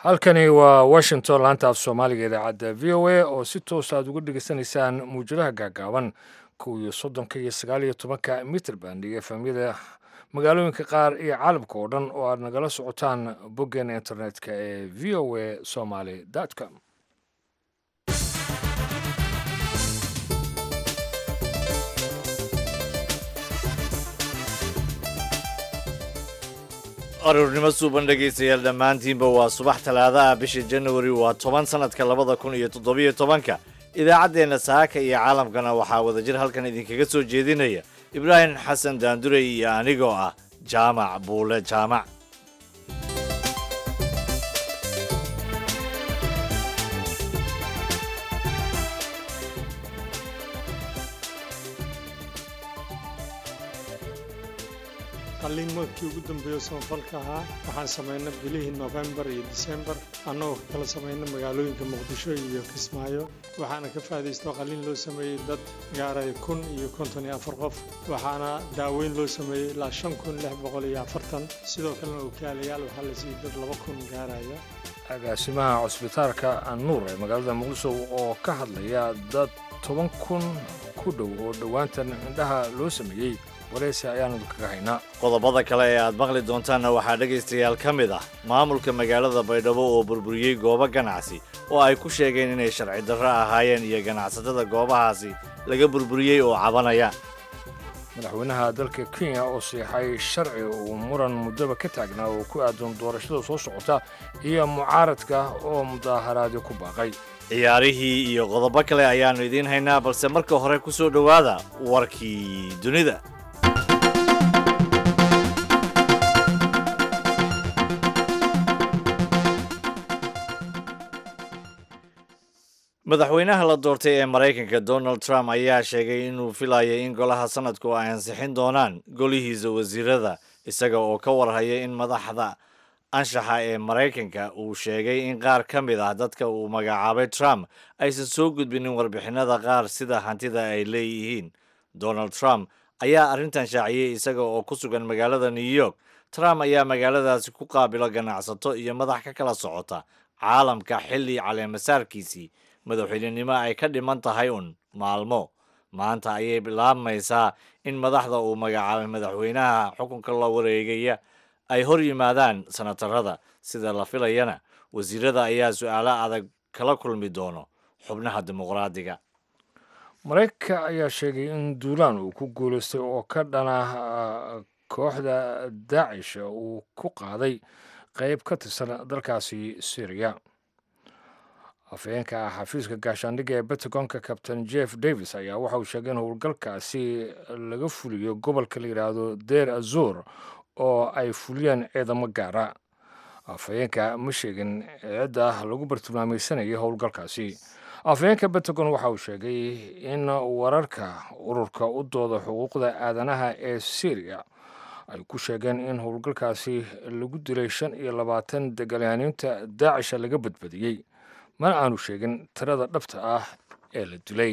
halkani waa washington laanta af soomaaliga idaacadda v o a oo si toos aad uga dhegeysanaysaan muwjadaha gaagaaban kow iyo soddonka iyo sagaal iyo tobanka mitrband iyo efamyada magaalooyinka qaar iyo caalamka oo dhan oo aad nagala socotaan boggeena internetka ee v o a somaly com aruurnimo suuban dhegaystayaal dhammaantiinba waa subax talaadaha bisha januari waa toban sannadka labada kun iyo toddobiyo tobanka idaacaddeenna saaka iyo caalamkana waxaa wadajir halkan idinkaga soo jeedinaya ibraahim xasan daandurey iyo anigoo ah jaamac buule jaamac qalliin markii ugu dambeeyo samafalka ahaa waxaan samaynay bilihii nofembar iyo disembar annagoo ka kala samaynay magaalooyinka muqdisho iyo kismaayo waxaana ka faa'iidaysto qalliin loo sameeyey dad gaaraya kun iyo konton iyo afar qof waxaana daaweyn loo sameeyey ilaa shan kun lix boqol iyo afartan sidoo kalena okaalayaal waxaa la siiyey dad laba kun gaaraya agaasimaha cusbitaalka annuur ee magaalada muqdisho oo ka hadlaya dad toban kun ku dhow oo dhowaantan indhaha loo sameeyey wareysi ayaanu kaga haynaa qodobada kale ee aad maqli doontaanna waxaa dhegaystayaal ka mid ah maamulka magaalada baydhabo oo burburiyey goobo ganacsi oo ay ku sheegeen inay sharci darro ahaayeen iyo ganacsatada goobahaasi laga burburiyey oo cabanaya madaxweynaha dalka kenya oo siixay sharci uu muran muddaba ka taagnaa oo ku aadan doorashada soo socota iyo mucaaradka oo mudaaharaadyo ku baaqay ciyaarihii iyo qodobo kale ayaannu idiin haynaa balse marka hore ku soo dhowaada warkii dunida madaxweynaha la doortay ee maraykanka donald trump ayaa sheegay inuu filayay in golaha sanadku ay ansixin doonaan golihiisa wasiirada isaga oo ka warhaya in madaxda anshaxa ee maraykanka uu sheegay in qaar ka mid ah dadka uu magacaabay trump aysan soo gudbinin warbixinada qaar sida hantida ay leeyihiin donald trump ayaa arrintan shaaciyey isaga oo ku sugan magaalada new york trump ayaa magaaladaasi ku qaabilo ganacsato iyo madax ka kala socota caalamka xilli caleemasaarkiisii madaxweynenimo ay ka dhiman tahay un maalmo maanta ayay bilaabmaysaa in madaxda uu magacaabay madaxweynaha xukunka la wareegaya ay hor yimaadaan sanatarada sida la filayana wasiirada ayaa su-aalo adag kala kulmi doono xubnaha dimuqraadiga maraykanka ayaa sheegay in duulaan uu ku guulaystay oo ka dhana kooxda daacish uu ku qaaday qayb ka tirsan dalkaasi syriya afhayeenka xafiiska gaashaandhigga ee bentagonka kabtain jeff davis ayaa waxa uu sheegay in howlgalkaasi laga fuliyo gobolka la yidhaahdo deer azur oo ay fuliyeen ciidamo gaara afhayeenka ma sheegin cidda lagu bartilmaamaysanaya howlgalkaasi afhayeenka bentagon waxa uu sheegay in wararka ururka u dooda xuquuqda aadanaha ee syriya ay ku sheegeen in howlgalkaasi lagu dilay shan iyo labaatan dagaalyahaaniinta daacisha laga badbadiyey mana aanu sheegin tirada dhabta ah ee la dilay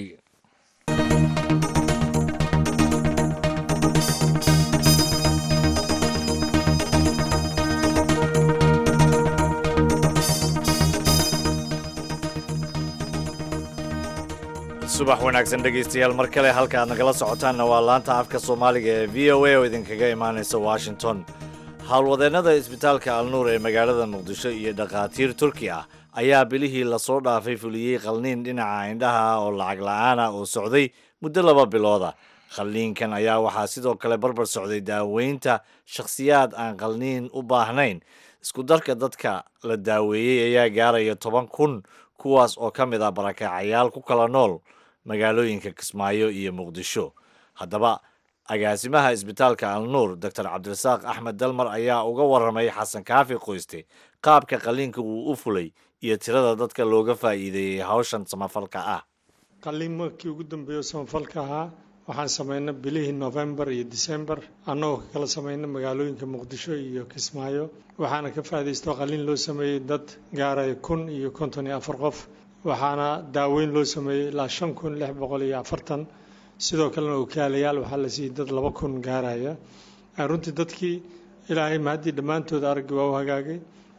subax wanaagsan dhegaystayaal mar kale halka aad nagala socotaanna waa laanta afka soomaaliga ee v o a oo idinkaga imaanaysa washington howlwadeennada isbitaalka alnuur ee magaalada muqdisho iyo dhakhaatiir turki ah ayaa bilihii lasoo dhaafay fuliyey qalniin dhinaca indhaha oo lacag la-aana oo socday muddo laba bilooda qalniinkan ayaa waxaa sidoo kale barbar socday daaweynta shakhsiyaad aan qalniin u baahnayn isku darka dadka la daaweeyey ayaa gaaraya toban kun kuwaas oo ka mid ah barakaacayaal ku kala nool magaalooyinka kismaayo iyo muqdisho haddaba agaasimaha isbitaalka alnuur doctor cabdirasaaq axmed dalmar ayaa uga warramay xasan kaafi qoyste qaabka qalliinka uu u fulay iyo tirada dadka looga faa'iideeyey hawshan samafalka ah qalliin markii ugu dambeeyo samafalka ahaa waxaan samaynay bilihii nofembar iyo disembar annagoo ka kala samaynay magaalooyinka muqdisho iyo kismaayo waxaana ka faa'iidaysto qalliin loo sameeyey dad gaaraya kun iyo konton iyo afar qof waxaana daaweyn loo sameeyey ilaa shan kun lix boqol iyo afartan sidoo kalena okaalayaal waxaa la siiyey dad laba kun gaaraya runtii dadkii ilaahay mahaddii dhammaantood araggii waa u hagaagay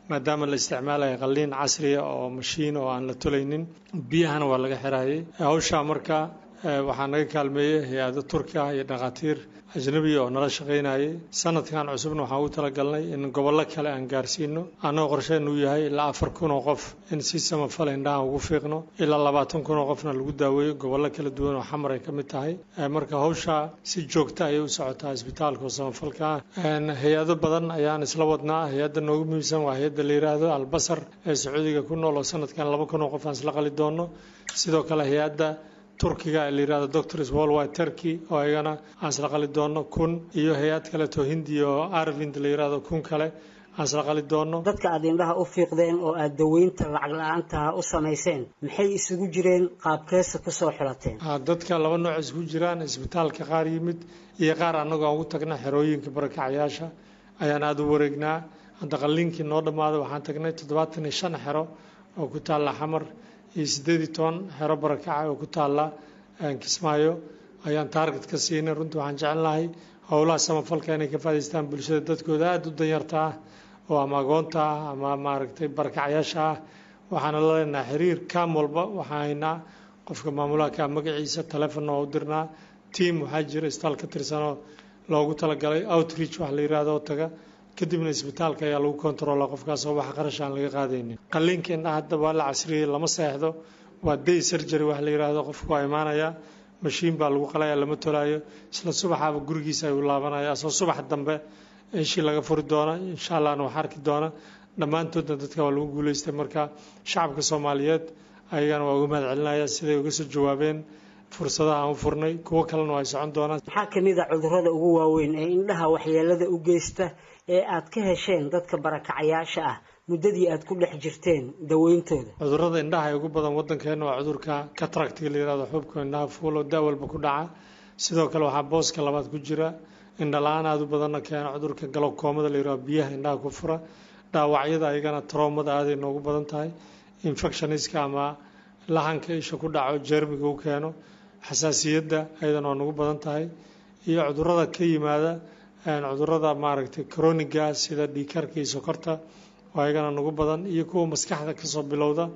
maadaama la isticmaalayo qalliin casriya oo mashiin oo aan la tolaynin biyahana waa laga xirayay hawshaa marka waxaa naga kaalmeeyey hay-ado turki ah iyo dhakhaatiir ajnabiya oo nala shaqaynayay sanadkan cusubna waxaan ugu talagalnay in gobollo kale aan gaarsiino annagoo qorsheen uu yahay ilaa afar kun oo qof in si samafal indhaha ugu fiiqno ilaa labaatan kun oo qofna lagu daaweeyo gobollo kala duwan oo xamar ay ka mid tahay marka hawshaa si joogta ayay u socotaa isbitaalka oo samafalka ah hay-ado badan ayaan isla wadnaa hay-adda noogu muhiimsan waa hay-adda la yidhaahdo albasar ee sacuudiga ku nool oo sanadkan laba kun oo qof aan isla qali doono sidoo kale hay-adda turkiga la yidhahdo doctors worldwide turkey oo ayagana aan isla qali doono kun iyo hay-ad kaleeto hindi oo arvind la yidhahdo kun kale aan isla qali doono dadka aad indhaha u fiiqdeen oo aad daweynta lacag la-aantaha u samayseen maxay isugu jireen qaabkeesa kusoo xulateen dadka laba nooc isugu jiraan isbitaalka qaar yimid iyo qaar annagoo aan ugu tagna xerooyinka barakacayaasha ayaan aada u wareegnaa hadda qalliinkii noo dhammaaday waxaan tagnay toddobaatan iyo shan xero oo ku taalla xamar iyo siddeed iyo toban xero barakaca oo ku taalla kismaayo ayaan taarget ka siinay runtii waxaan jecelnahay howlaha samafalka inay ka faa'idaystaan bulshada dadkooda aada u danyarta ah oo ama agoonta ah ama maaragtay barakacayaasha ah waxaana la leenahay xiriir kaam walba waxaan haynaa qofka maamulaha kaa magaciisa telefonna waa u dirnaa tiam waxaa jira isbitaal ka tirsanoo loogu talagalay outreach wax la yidhaahdo oo taga kadibna isbitaalka ayaa lagu kontaroolaa qofkaas oo wax qarash aan laga qaadaynin qalliinka indhaha hadda waa la casriyey lama seexdo waa day surgery wax la yidhaahdo qofku waa imaanayaa mashiin baa lagu qalaya lama tolaayo isla subaxaaba gurigiisa ayuu laabanaya asoo subax dambe ishii laga furi doona insha allahna wax arki doona dhammaantoodna dadka waa lagu guuleystay marka shacabka soomaaliyeed ayagana waa uga mahad celinaya siday uga soo jawaabeen fursadaha aan u furnay kuwo kalena waa ay socon doonaan maxaa ka mid a cudurrada ugu waaweyn ee indhaha waxyeelada u geysta ee aad ka hesheen dadka barakacayaasha ah muddadii aad ku dhex jirteen daweyntooda cudurrada indhaha ee ugu badan waddankeena waa cudurka cataractiga la yihahdo xubka indhaha fuul oo daawalba ku dhaca sidoo kale waxaa booska labaad ku jira indhala-aan aada u badanna keena cudurka galokoomada la yihahdo biyaha indhaha ku fura dhaawacyada ayagana troomada aaday noogu badan tahay infectioniska ama lahanka isha ku dhaco jermiga u keeno xasaasiyadda ayadana waa nagu badan tahay iyo cudurrada ka yimaada cudurrada maaragtay croniga sida dhiikarka iyo sokorta oo ayagana nagu badan iyo kuwa maskaxda kasoo bilowda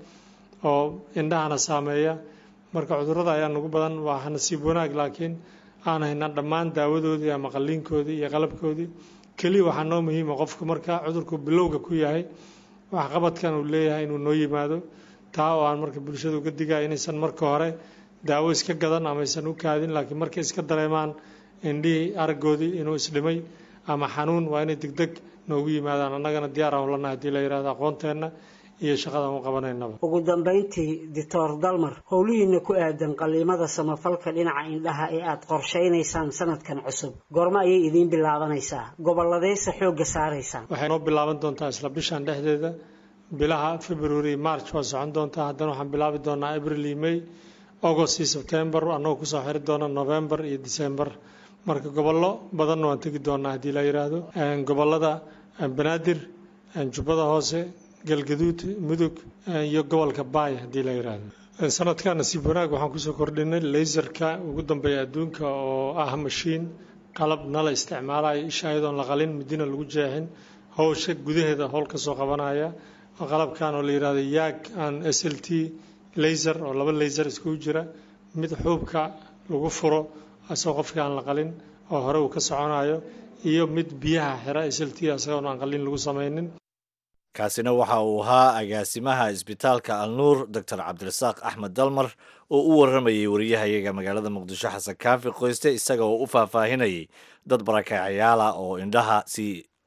oo indhahana saameeya marka cudurrada ayaa nagu badan waa nasiib wanaag laakiin aan haynaa dhammaan daawadoodii ama qalliinkoodii iyo qalabkoodii keliya waxaa noo muhiima qofku marka cudurku bilowga ku yahay waxqabadkan uu leeyahay inuu noo yimaado taa oo aan marka bulshada uga digaya inaysan marka hore daawo iska gadan ama aysan u kaadin laakiin markay iska dareemaan indhihii araggoodii inuu isdhimay ama xanuun waa inay degdeg noogu yimaadaan annagana diyaar aan ulanahay hadii la yidhahdo aqoonteenna iyo shaqadaan u qabanaynaba ugu dambayntii doctor dalmar howlihiina ku aadan qalliimada samafalka dhinaca indhaha ee aad qorshaynaysaan sanadkan cusub goormo ayay idiin bilaabanaysaa gobolladeyse xoogga saaraysaan waxay noo bilaaban doontaa isla bishan dhexdeeda bilaha february march waa socon doontaa haddana waxaan bilaabi doonaa april iyo may august iyo september annagoo kusoo xiri doona november iyo december marka gobollo badanna waan tegi doonaa haddii la yidhaahdo gobollada banaadir jubbada hoose galgaduud mudug iyo gobolka baay haddii la yidhaahdo sanadka nasiib wanaag waxaan kusoo kordhinay laserka ugu dambeeya adduunka oo ah mashiin qalab nala isticmaalayo isha ayadoon la qalin midina lagu jeexin howsha gudaheeda howl ka soo qabanaya qalabkan oo la yidhahdo yaag aan s l t laser oo laba laser iskugu jira mid xuubka lagu furo asagoo qofkii aan la qalin oo hore uu ka soconayo iyo mid biyaha xira s l t asagoon aan qalin lagu samaynin kaasina waxa uu ahaa agaasimaha isbitaalka alnuur doctor cabdirasaaq axmed dalmar oo u warramayay wariyahayaga magaalada muqdisho xasan kaafi qoyste isaga oo u faahfaahinayay dad barakacayaala oo indhaha si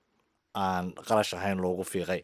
aan qarash ahayn loogu fiiqay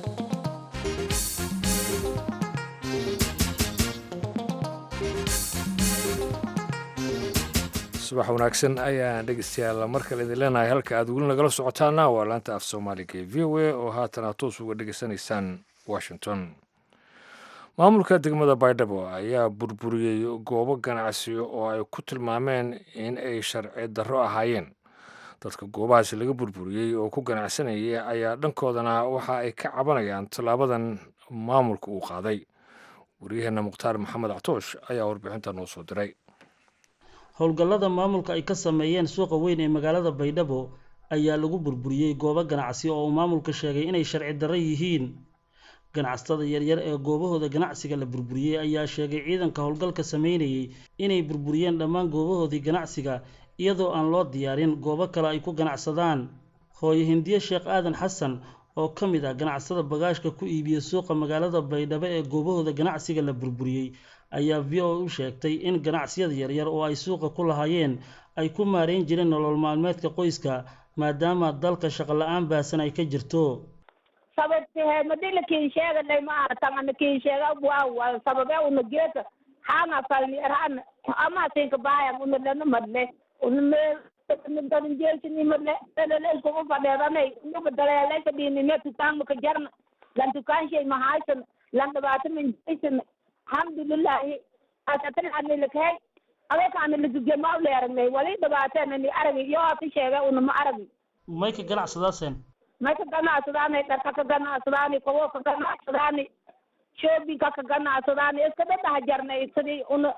subax wanaagsan ayaan dhegeystayaal mar kale idin leenahay halka aad weli nagala socotaana waa laanta af soomaaliga ee v o a oo haatan aad toos uga dhegeysanaysaan washington maamulka degmada baydhabo ayaa burburiyey goobo ganacsi oo ay ku tilmaameen in ay sharci darro ahaayeen dadka goobahaasi laga burburiyey oo ku ganacsanayay ayaa dhankoodana waxa ay ka cabanayaan tallaabadan maamulka uu qaaday waryaheena mukhtaar maxamed actoosh ayaa warbixinta noo soo diray howlgallada maamulka ay ka sameeyeen suuqa weyn ee magaalada baydhabo ayaa lagu burburiyey goobo ganacsi oo uu maamulka sheegay inay sharci darro yihiin ganacsatada yaryar ee goobahooda ganacsiga la burburiyey ayaa sheegay ciidanka howlgalka sameynayay inay burburiyeen dhammaan goobahoodii ganacsiga iyadoo aan loo diyaarin goobo kale ay ku ganacsadaan hooyo hindiye sheekh aadan xasan oo ka mid ah ganacsada bagaashka ku iibiya suuqa magaalada baydhabo ee goobahooda ganacsiga la burburiyey ayaa v o u sheegtay in ganacsiyada yaryar oo ay suuqa ku lahaayeen ay ku maareyn jireen nolol maalmeedka qoyska maadaama dalka shaqo la-aan baasan ay ka jirto sababtee madila kiin sheeganay maaha tangana kiin sheega waa sababe una geeka hanga falni erhan ama sinka baayam una lana madle una meel dadan jeelsini madle elele iskugu fadheedanay unuba daleelay fadhiinine tukaan maka jarna lan tukaan shay mahaysan lan dhibaato minjaysan alxamdulilahi asatan anilakhay adeka anilakugema uleeragnay wali dhibaatenani aragi iyo ati sheega una ma aragi may ka ganacsadaaseen may ka ganacsadaani dharka ka ganacsadaani kobo ka ganacsadaani shoobinka ka ganacsadaani iska dhadhaha jarnay sidii una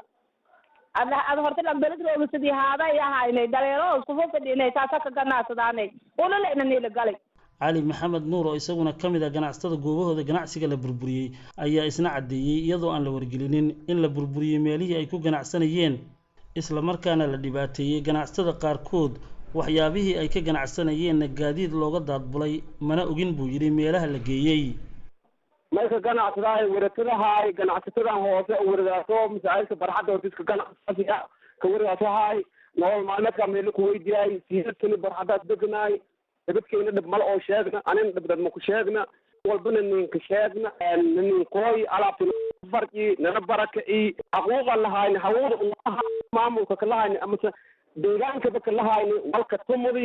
ad ad horta lambelis rooga sidii haaday ahaynay dhaleero iskufu fadhinay taasa ka ganacsadaanay ulala nila galay cali maxamed nuur oo isaguna ka mid ah ganacsatada goobahooda ganacsiga la burburiyey ayaa isna caddeeyey iyadoo aan la wargelinin in la burburiyey meelihii ay ku ganacsanayeen islamarkaana la dhibaateeyey ganacsatada qaarkood waxyaabihii ay ka ganacsanayeenna gaadiid looga daadbulay mana ogin buu yidhi meelaha la geeyey marka ganacsadahay waratadahay ganacsatadan hoose waradaaso masaajidka barxadda hortiska ganacsiga ka waradaasohay nolol maalmeedka meelo kuweydiyaay siidadkani barxadaas deganaay dabadkeena dhib mal oo sheegna anin dhibdad maku sheegna walbana ninka sheegna ninkooy alaabta farci nana barakaci xaquuqa lahayni hawada unaha maamulka kalahayni amase deegaankaba kalahayni walka tumudi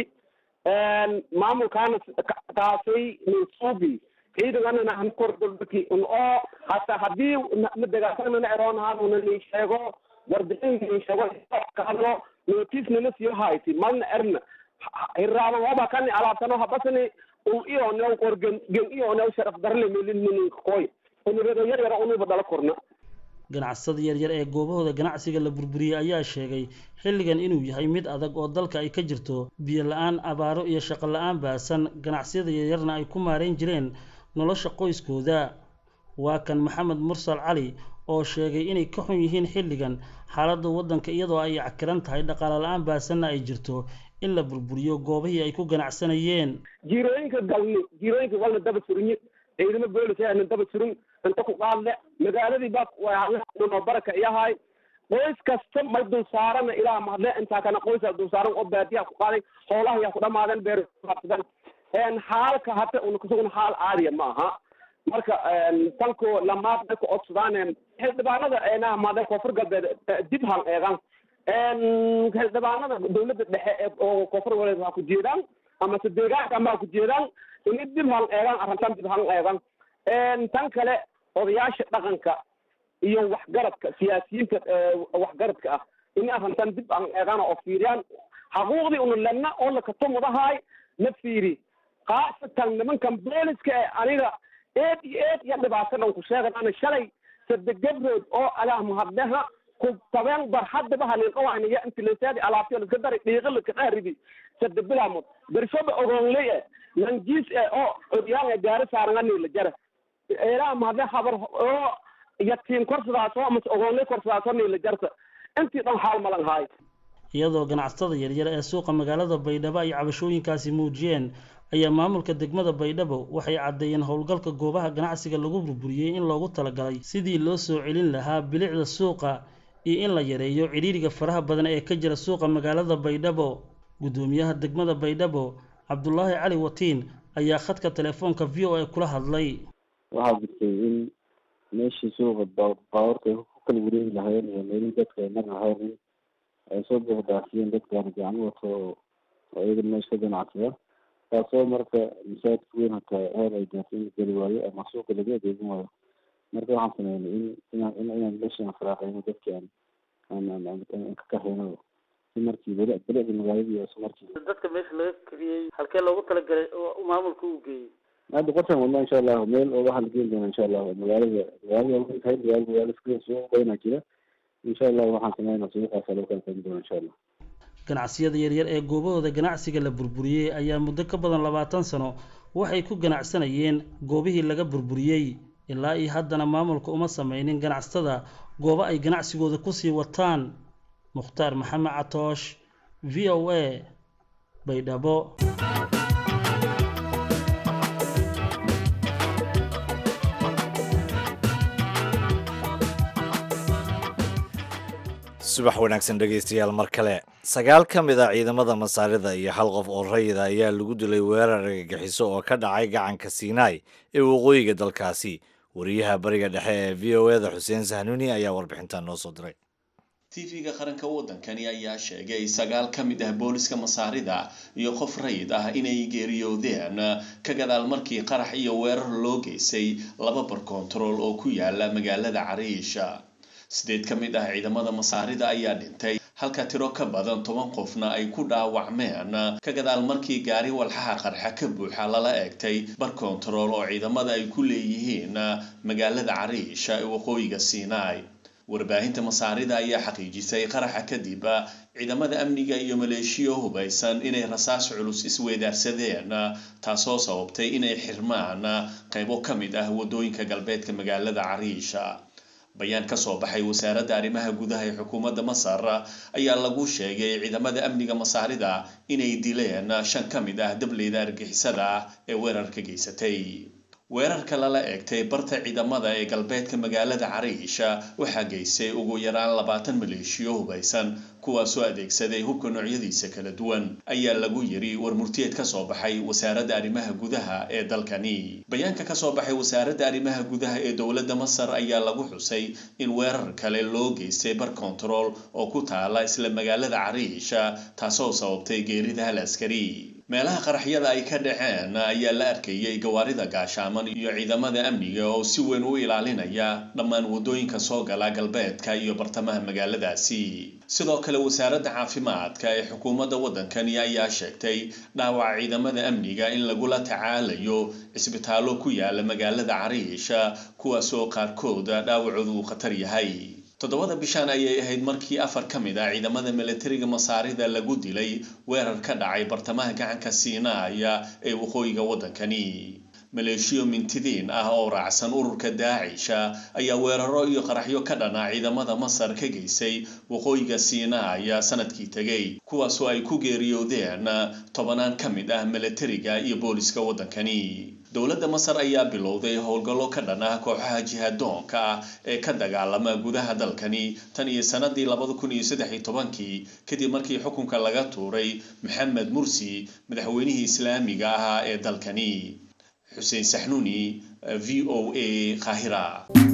maamulkaana taasay ninsuubi ciidanganana han kordolbaki un oo hata hadii na degaasanana eroonahan una nin sheego warbixin nin sheego ka hadlo notice nana siyo hayti malna erna hiraaban waba kani alaabtano habasani ul iyo new qor gen gen iyo new sharaf darle melin ninka koy unurado yar yara unuba dala korna ganacsada yaryar ee goobahooda ganacsiga la burburiyey ayaa sheegay xilligan inuu yahay mid adag oo dalka ay ka jirto biyo la-aan abaaro iyo shaqo la-aan baasan ganacsiyada yaryarna ay ku maareyn jireen nolosha qoyskooda waa kan maxamed mursal cali oo sheegay inay ka xun yihiin xilligan xaaladda waddanka iyadoo ay cakiran tahay dhaqaale la-aan baasanna ay jirto in la burburiyo goobihii ay ku ganacsanayeen jiirooyinka galni jiirooyinka walna daba surinye ciidamo boolisaana daba surin inta ku qaadle magaaladii baa noo baraka iyahay qoys kasta may dul saarana ilaa mahadle intaa kana qoysa dul saaran oo baadiyaa ku qaaday hoolaha yaa ku dhamaadeen beer xaalka hata una kasugna xaal caadiya ma aha marka tanko lamaad dadka codsadaan xildhibaanada eenaha maade koonfur galbeed dib han eegan xildhibaanada dawladda dhexe oo koonfur galbeed ha ku jeedaan amase deegaanka ama ha ku jeedaan ini dib han eegan arrintan dib han eegan tan kale odayaasha dhaqanka iyo waxgaradka siyaasiyiinta waxgaradka ah ini arrintan dib an eegan oo fiiriyaan xaquuqdii una lena oo lakatumudahay na fiiri khaasatan nimankan booliska ee aniga eed iyo eed iyo dhibaatadan ku sheeganana shalay sade gabrood oo alaah mahadleha ku tabeen barxadaba halin oaniya intilesaadi alaabtiyo liska dari dhiiqa liska qaaridi sade bilaamod bershoba ogoonley e langiis e oo odyaan gaari saarangani la jara eelaa mahadle habar oo yatiin korsadaaso amase ogoonley korsadaaso ni la jarta intii dhan xaal malan haay iyadoo ganacsatada yaryar ee suuqa magaalada baydhabo ay cabashooyinkaasi muujiyeen ayaa maamulka degmada baydhabo waxay caddeeyeen howlgalka goobaha ganacsiga lagu burburiyey in loogu talagalay sidii loo soo celin lahaa bilicda suuqa iyo in la yareeyo cidhiiriga faraha badan ee ka jira suuqa magaalada baydhabo guddoomiyaha degmada baydhabo cabdulaahi cali watiin ayaa khadka telefoonka v o a kula hadlay waxaa jirtay in meeshii suuqa baabuurta ay ku kala wareegi lahaayeen iyo meelihii dadka ay mar lahayn ay soo buuxdaafiyeen dadkaan gacmo wato oo iyaga meesha ka ganacsada taasoo marka masaajidka weyn hataa heer ay gaartay in la geli waayo ama suuqa laga adeegin waayo marka waxaan sameynay in inaan in inaan meeshaan faraaqayno dadki aan aan aan aan ka kaxayno si markii beli bilicda magaaladii iyo markii dadka meesha laga kariyey halkee loogu talagalay oo maamulka uu geeyey hadda qorshan wadna insha allahu meel oo waxaa la geeni doona insha allahu magaalada magaalada way tahay magaalada magaala suuq badanaa jira insha allahu waxaan sameynaa suuqaasa lagu kala qaybin doona insha allah ganacsiyada yaryar ee goobahooda ganacsiga la burburiyey ayaa muddo ka badan labaatan sano waxay ku ganacsanayeen goobihii laga burburiyey ilaa iyo haddana maamulka uma sameynin ganacsatada goobo ay ganacsigooda kusii wataan mukhtaar maxamed catoosh v o a baydhabo subax wanaagsan dhegaystayaal mar kale sagaal ka mid a ciidamada masaarida iyo hal qof oo rayida ayaa lagu dilay weerar argagixiso oo ka dhacay gacanka siinaai ee waqooyiga dalkaasi wariyaha bariga dhexe ee v o eda xuseen sahnuuni ayaa warbixintan noo soo diray tv-ga qaranka waddankani ayaa sheegay sagaal ka mid ah booliska masaarida iyo qof rayid ah inay geeriyoodeen ka gadaal markii qarax iyo weerar loo geystay laba bar kontarool oo ku yaala magaalada cariisha sideed ka mid ah ciidamada masaarida ayaa dhintay halka tiro ka badan toban qofna ay ku dhaawacmeen ka gadaal markii gaari walxaha qarxa ka buuxa lala eegtay bar kontarool oo ciidamada ay ku leeyihiin magaalada cariisha ee waqooyiga sinai warbaahinta masaarida ayaa xaqiijisay qaraxa kadib ciidamada amniga iyo maleeshiyo hubaysan inay rasaas culus isweedaarsadeen taasoo sababtay inay xirmaan qaybo ka mid ah waddooyinka galbeedka magaalada cariisha bayaan ka soo baxay wasaaradda arrimaha gudaha ee xukuumadda masar ayaa lagu sheegay ciidamada amniga masaarida inay dileen shan ka mid ah dableyda argixisada ee weerarka geysatay weerarka lala eegtay barta ciidamada ee galbeedka magaalada cariisha waxaa geystay ugu yaraan labaatan maleeshiyo hubaysan kuwaasoo adeegsaday hubka noocyadiisa kala duwan ayaa lagu yiri war murtiyeed ka soo baxay wasaaradda arrimaha gudaha ee dalkani bayaanka ka soo baxay wasaaradda arrimaha gudaha ee dowladda masar ayaa lagu xusay in weerar kale loo geystay bar kontarool oo ku taala isla magaalada cariisha taasoo sababtay geerida hal askari meelaha qaraxyada ay ka dhaceen ayaa la arkayay gawaarida gaashaaman iyo ciidamada amniga oo si weyn u ilaalinaya dhammaan waddooyinka soo gala galbeedka iyo bartamaha magaaladaasi sidoo kale wasaaradda caafimaadka ee xukuumadda waddankani ayaa sheegtay dhaawaca ciidamada amniga in lagula tacaalayo cisbitaallo ku yaala magaalada cariisha kuwaasoo qaarkood dhaawacooda uu khatar yahay toddobada bishaan ayay ahayd markii afar ka mid ah ciidamada milatariga masaarida lagu dilay weerar ka dhacay bartamaha gacanka siinaaya ee waqooyiga waddankani maleeshiyo mintidiin ah oo raacsan ururka daacisha ayaa weeraro iyo qaraxyo ka dhana ciidamada masar ka geysay waqooyiga siinaaya sanadkii tegay kuwaasoo ay ku geeriyoodeen tobanaan ka mid ah milatariga iyo booliska waddankani dowladda masar ayaa bilowday howlgallo ka dhan ah kooxaha jihadoonka ah ee ka dagaalama gudaha dalkani tan iyo sanadii labada kun iyo saddex iyo tobankii kadib markii xukunka laga tuuray maxamed mursi madaxweynihii islaamiga ahaa ee dalkani xuseen saxnuuni v o a qaahira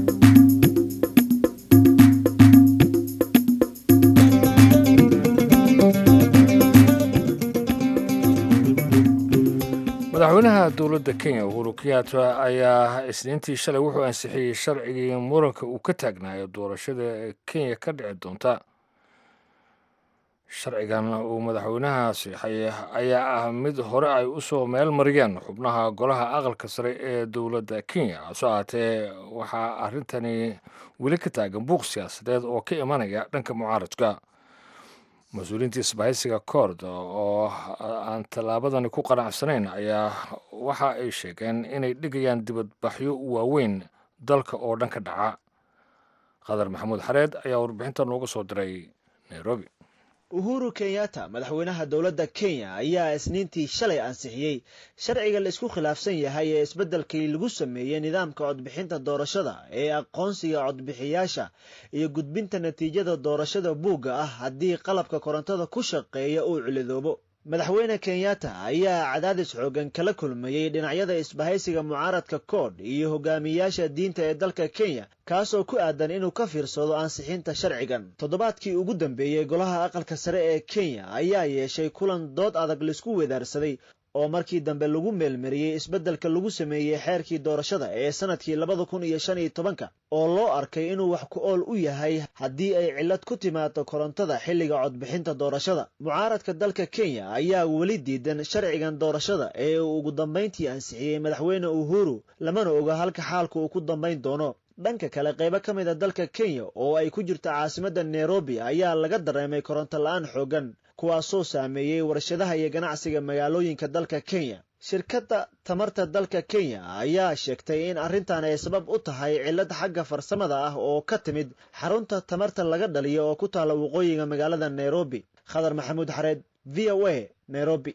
madaxweynaha dowladda kenya uhuru kenyatta ayaa isniintii shalay wuxuu ansixiyey sharcigii muranka uu ka taagnaayo doorashada kenya ka dhici doonta sharcigan uu madaxweynaha siixay ayaa ah mid hore ay u soo meel mariyeen xubnaha golaha aqalka sare ee dowladda kenya hasoo ahaatee waxaa arrintani weli ka taagan buuq siyaasadeed oo ka imanaya dhanka mucaaradka mas-uuliyiinta isbahaysiga koord oo aan tallaabadani ku qanacsanayn ayaa waxa ay sheegeen inay dhigayaan dibadbaxyo waaweyn dalka oo dhan ka dhaca qadar maxamuud xareed ayaa warbixinta nooga soo diray nairobi uhuru kenyatta madaxweynaha dowladda kenya ayaa isniintii shalay ansixiyey sharciga la isku khilaafsan yahay ee isbeddelkii lagu sameeyey nidaamka codbixinta doorashada ee aqoonsiga codbixiyaasha iyo gudbinta natiijada doorashada buugga ah haddii qalabka korontada ku shaqeeya uu cilidoobo madaxweyne kenyatta ayaa cadaadis xoogan kala kulmayey dhinacyada isbahaysiga mucaaradka koodh iyo hogaamiyaasha diinta ee dalka kenya kaasoo ku aadan inuu ka fiirsado ansixinta sharcigan toddobaadkii ugu dambeeyey golaha aqalka sare ee kenya ayaa yeeshay kulan dood adag laisku wedaarsaday oo markii dambe lagu meelmariyey isbeddelka lagu sameeyey xeerkii doorashada ee sanadkii labada kun iyo shan iyo tobanka oo loo arkay inuu wax ku ool u yahay haddii ay cillad ku timaado korontada xilliga codbixinta doorashada mucaaradka dalka kenya ayaa weli diidan sharcigan doorashada ee uu ugu dambayntii ansixiyey madaxweyne uhuru lamana oga halka xaalka uu ku dambayn doono dhanka kale qaybo ka mid a dalka kenya oo ay ku jirto caasimadda nairobi ayaa laga dareemay koronto la-aan xoogan kuwaasoo saameeyey warshadaha iyo ganacsiga magaalooyinka dalka kenya shirkadda tamarta dalka kenya ayaa sheegtay in arrintan ay sabab u tahay cillad xagga farsamada ah oo ka timid xarunta tamarta laga dhaliyo oo ku taalla waqooyiga magaalada nairobi khadar maxamuud xareed v o a nairobi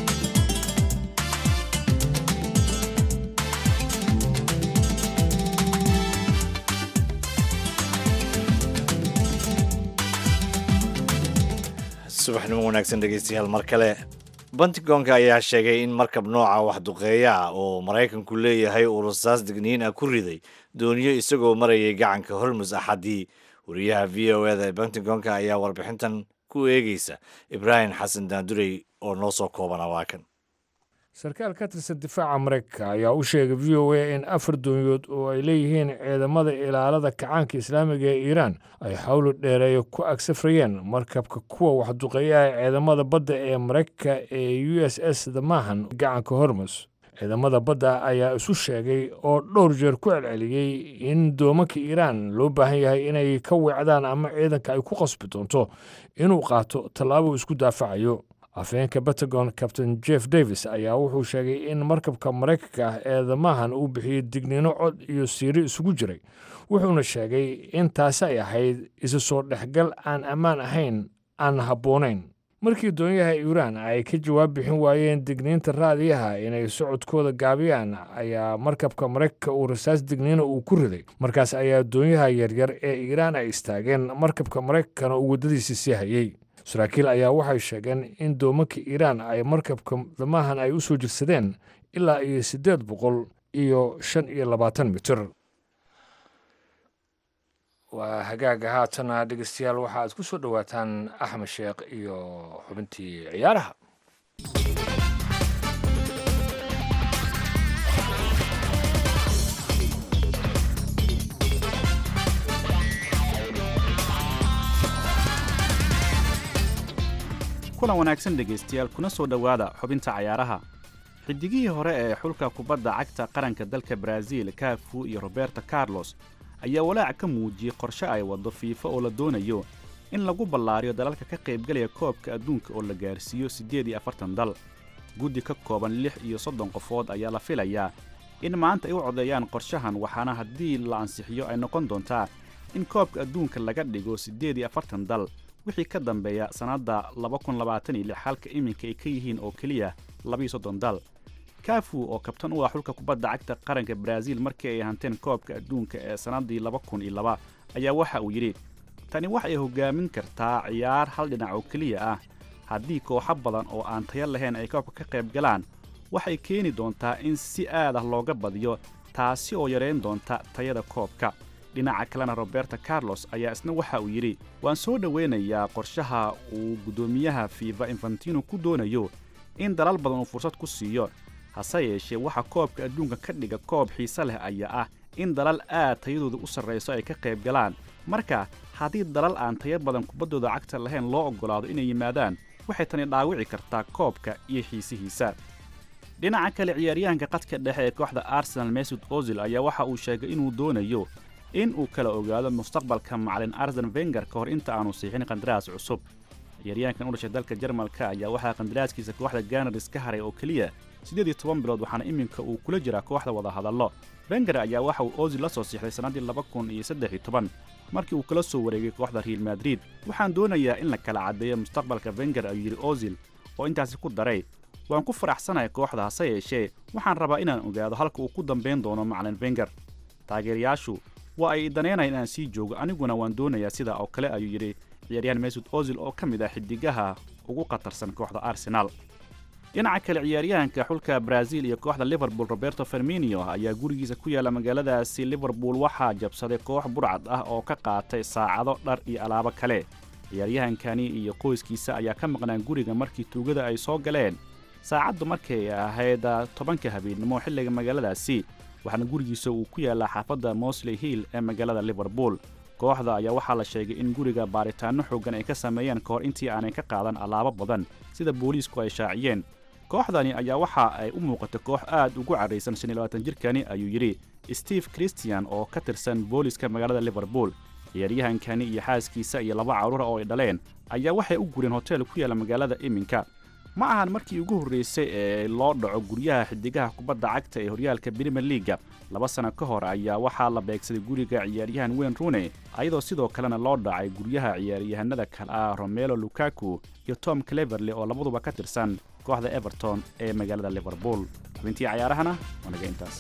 subaxnimo wanaagsan dhegeystayaal mar kale bantigoonka ayaa sheegay in markab nooca waxduqeeya ah oo maraykanku leeyahay uu rasaas digniin ah ku riday dooniyo isagoo marayay gacanka hormus axadii wariyaha v o eda ee bantigoonka ayaa warbixintan ku eegeysa ibraahim xasan daandurey oo noo soo koobana waa kan sarkaal ka tirsan difaaca maraykanka ayaa u sheegay v o a in afar doonyood oo ay leeyihiin ciidamada ilaalada kacaanka islaamiga ee iiraan ay xawlo dheereeya ku agsafrayeen markabka kuwa waxduqeeyaha ciidamada badda ee maraykanka ee u s s damahan gacanka hormus ciidamada badda ayaa isu sheegay oo dhowr jeer ku celceliyey in doomanka iiraan loo baahan yahay inay ka weecdaan ama ciidanka ay ku qasbi doonto inuu qaato tallaabo isku daafacayo afhayeenka pentagon captain jeff davis ayaa wuxuu sheegay in markabka maraykanka ah ee damahan uu bixiyey digniino cod iyo siiri isugu jiray wuxuuna sheegay in taasi ay ahayd isu soo dhexgal aan ammaan ahayn aan habboonayn markii doonyaha iiraan ay ka jawaab bixin waayeen digniinta raadiyaha inay socodkooda gaabiyaan ayaa markabka maraykanka uu rasaas digniina uu ku riday markaas ayaa doonyaha yaryar ee iiraan ay istaageen markabka maraykankana uu waddadiisii sii hayey saraakiil ayaa waxay sheegeen in doomanka iiraan ay markabka damahan ay u soo jirsadeen ilaa iyo siddeed boqol iyo shan iyo labaatan mitir waa hagaaga haatana dhegeystayaal waxa aad ku soo dhowaataan axmed sheekh iyo xubintii ciyaaraha kulan wanaagsan dhegaystayaal kuna soo dhowaada xubinta cayaaraha xidigihii hore ee xulka kubadda cagta qaranka dalka baraaziil kaafu iyo roberto carlos ayaa walaac ka muujiyey qorshe ay waddo fiifa oo la doonayo in lagu ballaariyo dalalka ka qaybgalaya koobka adduunka oo la gaarsiiyo siddeed iyo afartan dal guddi ka kooban lix iyo soddon qofood ayaa la filayaa in maanta ay u codeeyaan qorshahan waxaana haddii la ansixiyo ay noqon doontaa in koobka adduunka laga dhigo siddeed iyo afartan dal wixii ka dambeeya sannadda laba kun labaatan iyo lix halka iminka ay ka yihiin oo keliya labaiyo soddon dal kafu oo kabtan u ah xulka kubadda cagta qaranka baraaziil markii ay hanteen koobka adduunka ee sannaddii laba kun iyo laba ayaa waxa uu yidhi tani waxay hoggaamin kartaa ciyaar hal dhinac oo keliya ah haddii kooxo badan oo aan tayo lahayn ay koobka ka qayb galaan waxay keeni doontaa in si aad ah looga badiyo taasi oo yarayn doonta tayada koobka dhinaca kalena roberto carlos ayaa isna waxa uu yidhi waan soo dhowaynayaa qorshaha uu guddoomiyaha fiifa infantino ku doonayo in dalal badan uu fursad ku siiyo hase yeeshee waxa koobka adduunka ka dhiga koob xiise leh ayaa ah in dalal aad tayadooda u sarrayso ay ka qayb galaan marka haddii dalal aan tayo badan kubaddooda cagta lahayn loo oggolaado inay yimaadaan waxay tani dhaawici kartaa koobka iyo xiisihiisa dhinaca kale ciyaaryahanka qadka dhexe ee kooxda arsenal mesud ozil ayaa waxa uu sheegay inuu doonayo in uu kala ogaado mustaqbalka macalin arsen venger ka hor inta aanu siixin qandaraas cusub ciyaaryahankan u dhashay dalka jarmalka ayaa waxaa qandaraaskiisa kooxda ganars ka haray oo keliya siddeed iyo toban bilood waxaana iminka uu kula jiraa kooxda wadahadallo venger ayaa waxa uu ozil la soo siixday sannaddii laba kun iyo saddex iyo toban markii uu kala soo wareegay kooxda real madrid waxaan doonayaa in la kala caddeeyo mustaqbalka venger ayuu yidhi ozil oo intaasi ku daray waan ku faraxsanahay kooxda hase yeeshee waxaan rabaa inaan ogaado halka uu ku dambayn doono macalin venger taageerayaashu waa ay danaynayan inaan sii joogo aniguna waan doonayaa sidaa oo kale ayuu yidhi ciyaaryahan mesud ozil oo ka mid ah xidigaha ugu khatarsan kooxda arsenaal dhinaca kale ciyaaryahanka xulka baraaziil iyo kooxda liverpool roberto ferminio ayaa gurigiisa ku yaalla magaaladaasi liverpool waxaa jabsaday koox burcad ah oo ka qaatay saacado dhar iyo alaabo kale ciyaaryahankani iyo qoyskiisa ayaa ka maqnaan guriga markii tuugada ay soo galeen saacaddu markay ahayd tobanka habeennimo xilliga magaaladaasi waxaana gurigiisa uu ku yaallaa xaafadda mosley hill ee magaalada liverpool kooxda ayaa waxaa la sheegay in guriga baaritaanno xooggan ay ka sameeyeen ka hor intii aanay ka qaadan alaabo badan sida booliisku ay shaaciyeen kooxdani ayaa waxa ay u muuqatay koox aad ugu carraysan shan iyo labaatan jirkani ayuu yidhi steve christian oo ka tirsan booliiska magaalada liverpool ciyaaryahankani iyo xaaskiisa iyo laba carruura oo ay dhaleen ayaa waxay u gureen hotel ku yaalla magaalada iminka ma ahan markii ugu horraysay ee loo dhaco guryaha xidigaha kubadda cagta ee horyaalka brimier liaga laba sano ka hor ayaa waxaa la beegsaday guriga ciyaaryahan weyn rune ayadoo sidoo kalena loo dhacay guryaha ciyaaryahanada kale ah romelo lukaku iyo tom cleverley oo labaduba ka tirsan kooxda everton ee magaalada liverpool xubintii cayaarahana waa naga intaas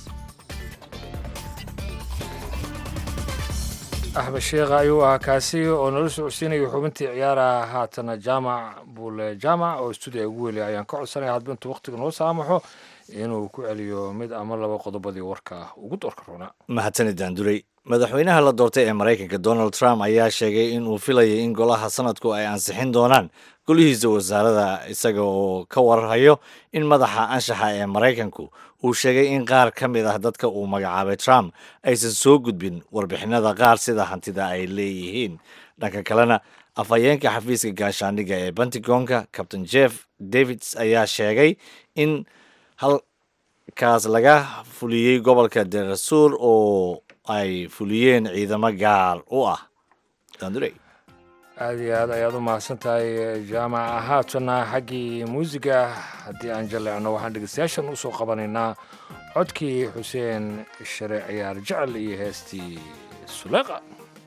axmed sheekha ayuu ahaa kaasi oo nala socodsiinaya xubintii ciyaaraha haatana jaamac buule jaamac oo stuudiga ugu weliya ayaan ka codsanaya hadba intuu wakhtiga noo saamaxo inuu ku celiyo mid ama laba qodobadii warka ugu doorka roona mahadsanidaan duray madaxweynaha la doortay ee maraykanka donald trump ayaa sheegay in uu filayay in golaha sanadku ay ansixin doonaan golihiisa wasaarada isaga oo ka warhayo in madaxa anshaxa ee maraykanku uu sheegay in qaar ka mid ah dadka uu magacaabay trump aysan soo gudbin warbixinada qaar sida hantida ay leeyihiin dhanka kalena afhayeenka xafiiska gaashaandhigga ee pentagonka captain jeff davids ayaa sheegay in halkaas laga fuliyey gobolka derasuur oo ay fuliyeen ciidamo gaar u ah dandurey aada iyo aad ayaad u mahadsan tahay jaamaca haatana xaggii muusiga haddii aan jaleecno waxaan dhegeystayaashan usoo qabanaynaa codkii xuseen share ciyaar jecel iyo heestii suleeqa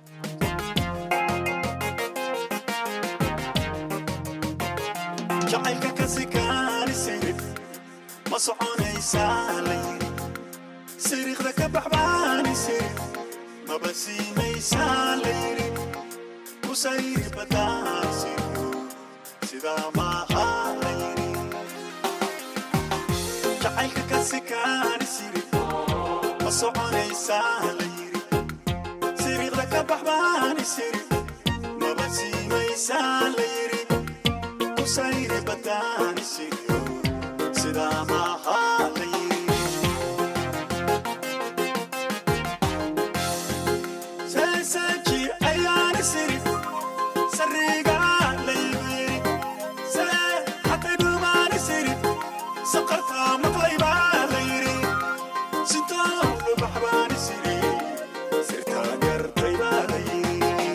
jacaylka kasikaani sirif ma soconaysaa layiri siriiqda ka baxbaani sirif maba siimaysaa layiri kusayri badaan siryo sidaa maaha layiri jacaylka kasikaani sirif ma soconaysaa layiri siriiqda ka baxbaani sirif maba siimaysaa layiri kusayri badaan siryo sidaa maaha layiri seeseeji ayaani sirif sariga laybiri see hatay dhumaani sirif saqarta maqlaybaa layiri sintoo lubaxbaani siri sirtaa gartaybaa layiri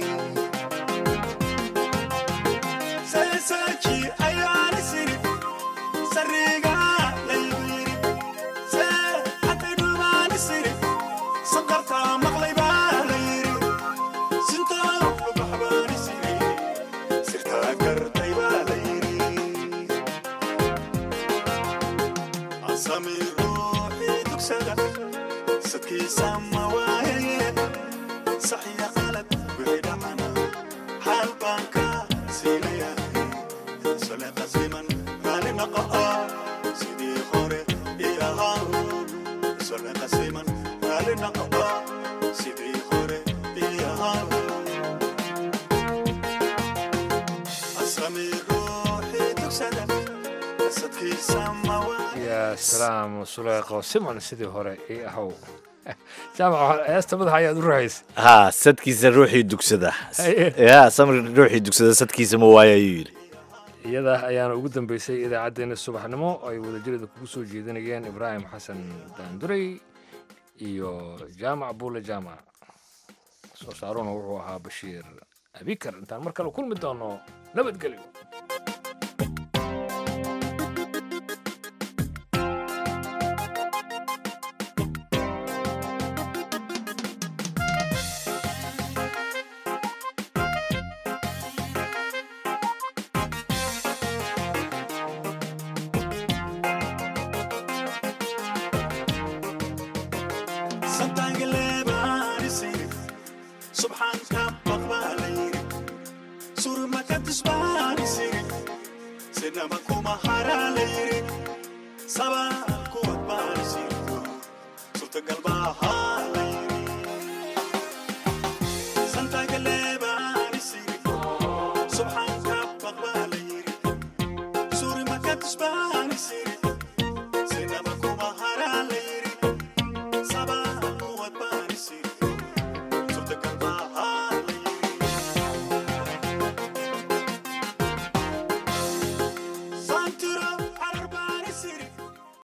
seeseeji ayaani sirif sariga laybiri see hatay dhumaani sirif saqarta maqlaybaa layiri sintoo lubaxbaani siri sirtaa gartaybaa layiri asami ruuxii dugsada sadkiisa ma waayaye saxiya qalad wixii dhacana xaal baan ka siinayahay sole qasiman raali naqa'a sidii hore ii ahaa sole qasiman raali naqa'a sidii hore ii ahaa asami ruuxii dugsada sadkiisa ma waayaye yaa salaam suleeqo siman sidii hore ii ahow jaamac heesta madaxa ayaad u rahaysa haa sadkiisa ruuxii dugsada Haye. ya samri ruuxii dugsada sadkiisa ma waayo ayuu yidhi iyada ayaana ugu dambeysay idaacaddeenna subaxnimo oo ay wadajirada kugu soo jeedinayeen ibraahim xasan daandurey iyo jaamac buule jaamac soo saaruna wuxuu ahaa bashiir abikar intaan mar kale kulmi doono nabadgelyo santaangaleebaani sirif subxaanka baqbaa layiri surmaka tusbaani sirif sinama kuma haraa layiri